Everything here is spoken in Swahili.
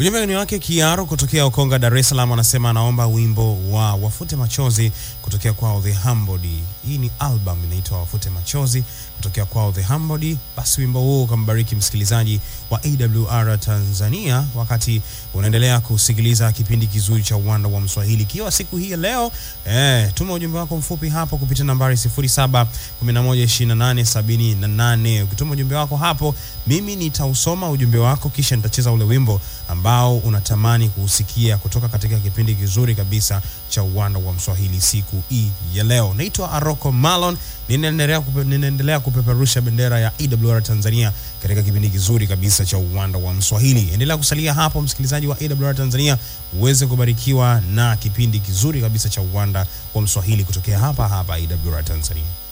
Ujumbe ni wake Kiaro kutokea Ukonga, Dar es Salaam, anasema anaomba wimbo wa Wafute Machozi kutokea kwao The Humbled. Hii ni album inaitwa Wafute Machozi kutokea kwao The Humbled. Basi wimbo huu ukambariki msikilizaji wa AWR Tanzania wakati unaendelea kusikiliza kipindi kizuri cha Uwanda wa Mswahili ikiwa siku hii ya leo. Eh, tuma ujumbe wako mfupi hapo kupitia nambari 07112878. Ukituma ujumbe wako hapo, mimi nitausoma ujumbe wako kisha nitacheza ule wimbo ambao unatamani kuusikia kutoka katika kipindi kizuri kabisa cha Uwanda wa Mswahili siku hii ya leo. Naitwa Aroko Malon, ninaendelea kupe, ninaendelea kupeperusha bendera ya AWR Tanzania katika kipindi kizuri kabisa cha Uwanda wa Mswahili. Endelea kusalia hapo msikilizaji wa AWR Tanzania uweze kubarikiwa na kipindi kizuri kabisa cha Uwanda wa Mswahili kutokea hapa hapa AWR Tanzania.